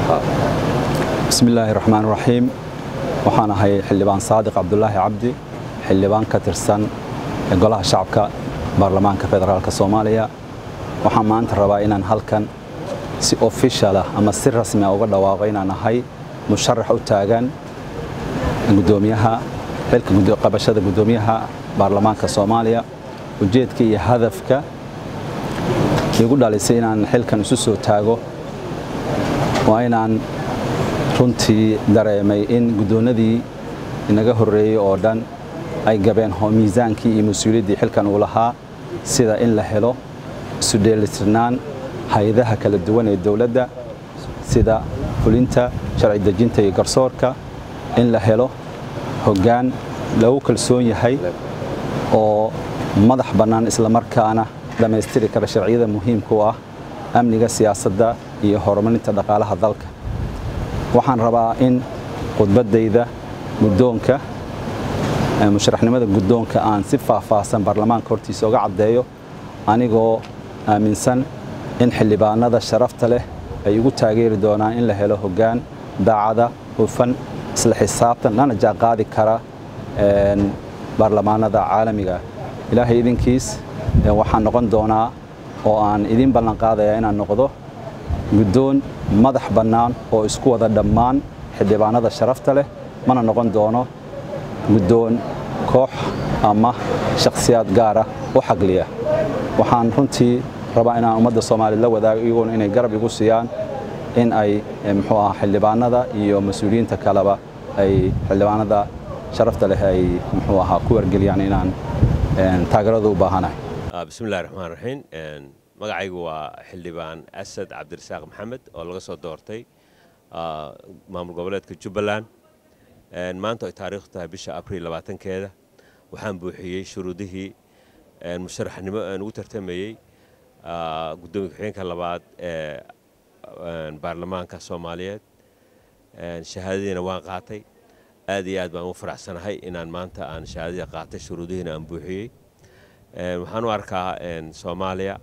bismi illaahi raxmaan raxiim waxaan ahay xildhibaan saadiq cabdulaahi cabdi xildhibaan ka tirsan golaha shacabka baarlamaanka federaalk soomaaliya waxaan maanta rabaa inaan halkan si ofishal ah ama si rasmi ah uga dhawaaqo inaan ahay musharax u taagan gudoomiyaha xilka qabashada gudoomiyaha baarlamaanka soomaaliya ujeedka iyo hadafka igu dhalisay inaan xilkan isu soo taago waa inaan runtii dareemay in guddoonnadii inaga horreeyey oo dhan ay gabeen miisaankii iyo mas-uuliyaddii xilkan uu lahaa sida in la helo isu dheelitirnaan hay-adaha kala duwan ee dowladda sida fulinta sharci dejinta iyo garsoorka in la helo hoggaan lagu kalsoon yahay oo madax bannaan islamarkaana dhammaystiri kara sharciyada muhiimka u ah amniga siyaasadda iyo horumarinta dhaqaalaha dalka waxaan rabaa in khudbaddayda guddoonka musharaxnimada guddoonka aan si faahfaahsan baarlamaanka hortiisa uga caddeeyo anigoo aaminsan in xildhibaanada sharafta leh ay igu taageeri doonaan in la helo hoggaan daacada hufan isla xisaabtan lana jaanqaadi kara baarlamaanada caalamiga ilaahay idinkiis waxaan noqon doonaa oo aan idin ballanqaadayaa inaan noqdo guddoon madax bannaan oo isku wada dhammaan xildhibaanada sharafta leh mana noqon doono guddoon koox ama shakhsiyaad gaara u xagliya waxaan runtii rabaa inaan ummadda soomaaliya la wadaago iyagoona inay garab igu siiyaan in ay muxuu aha xildhibaanada iyo mas-uuliyiinta kaleba ay xildhibaanada sharafta leh ay muxuu ahaa ku wargeliyaan inaan taageerada u baahanahay bismillahi raxmaan raxiim magacaygu waa xildhibaan asad cabdirasaaq maxamed oo laga soo doortay maamul goboleedka jubbaland maanta ay taariikhdu tahay bisha abriil labaatankeeda waxaan buuxiyey shuruudihii musharaxnimo aan ugu tartamayey guddoomiya ku-xigeenka labaad ee baarlamaanka soomaaliyeed shahaadadiina waan qaatay aad iyo aad baan ugu faraxsanahay inaan maanta aan shahaadadii qaatay shuruudihiina aan buuxiyey waxaan u arkaa soomaaliya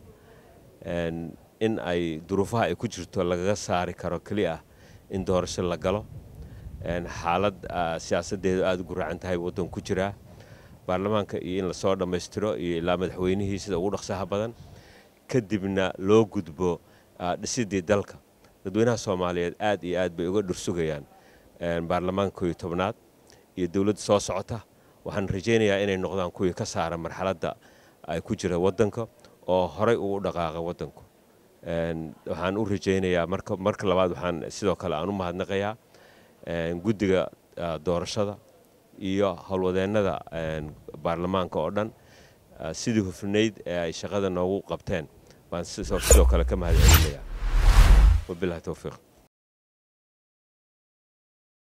in ay duruufaha ay ku jirto lagaga saari karo keli ah in doorasho la galo xaalad siyaasaddeedu aada u guraacan tahay waddan ku jiraa baarlamaanka iyo in lasoo dhammaystiro iyo ilaa madaxweynihii sida ugu dhaqsaha badan kadibna loo gudbo dhisidii dalka dadweynaha soomaaliyeed aad iyo aad bay uga dhursugayaan baarlamaanka kooiyo tobnaad iyo dowladda soo socota waxaan rajaynayaa inay noqdaan kuwii ka saara marxaladda ay ku jira waddanka oo horay ugu dhaqaaqa waddanku waxaan u rajaynayaa marka labaad waxaan sidoo kale aan u mahadnaqayaa guddiga doorashada iyo howlwadeennada baarlamaanka oo dhan sidii hufnayd ee ay shaqada noogu qabteen baan sidoo kale ka mahad celinayaa wabilahi towfiiq